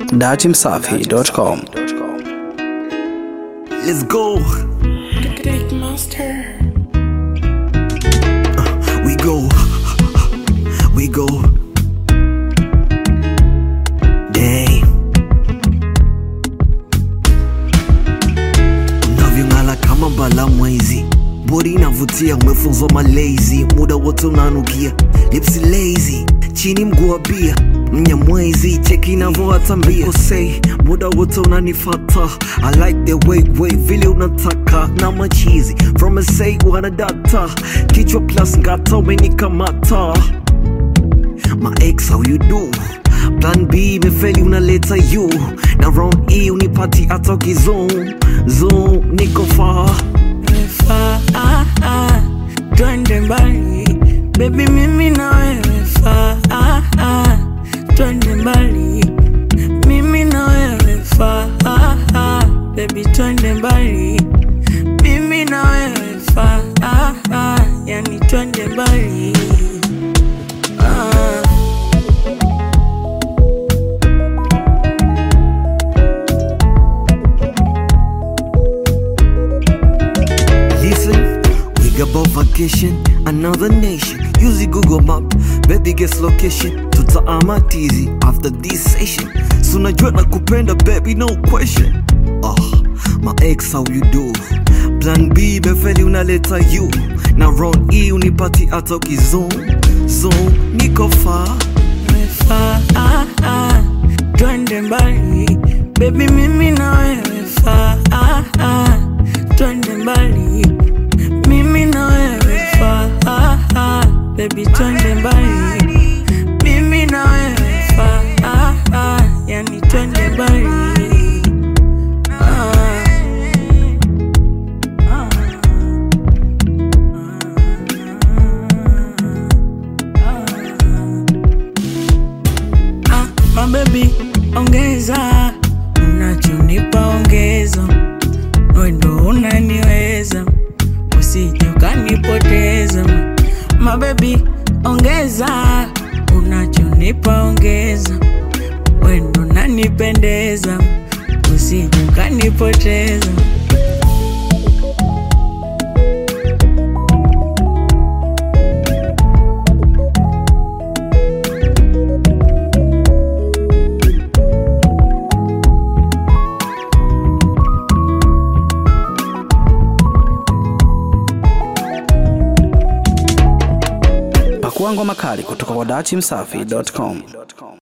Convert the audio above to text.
datimsafi.com. Let's go. Big monster. We go. We go. Dang. Unavyong'ala kama bala mwezi bodi inavutia, umefunzwa malezi, muda wote unanukia, lipsi lazy, chini mguu wa bia mnyamwezi, cheki inavyoatambia kosei, muda wote unanifata, I like the way way vile unataka na machizi from a say wana data, kichwa plus ngata umenikamata my ex how you do plan b imefeli unaleta you na round e unipati hata ukizone zone niko far Faa, ah, ah, twende mbali bebi, mimi na wewe faa, ah, ah, twende mbali mimi na wewe faa, ah, ah, bebi, twende mbali mimi na wewe faa, ah, ah, yani twende mbali ah. Listen, we got about vacation, another nation. Use the Google map, baby guess location. Tutaama tizi after this session. So najua nakupenda baby, no question. Oh, my ex how you do? Plan B befeli unaleta you. Na round E unipati hata ukizone. Zone, niko far. Faa, ah, ah, twende mbali bebi, mimi na wewe faa, ah, ah, twende mbali mimi na wewe faa, ah, ah, bebi, twende mbali mimi na wewe faa, ah, ah, yani twende mbali ah. Ah, mabebi ongeza unachonipa ongezo wendo unaniweza usije ukanipoteza mabebi ongeza unachonipa ongeza wendo nanipendeza usije ukanipoteza Pakua ngoma kali kutoka kwa datimsafi.com.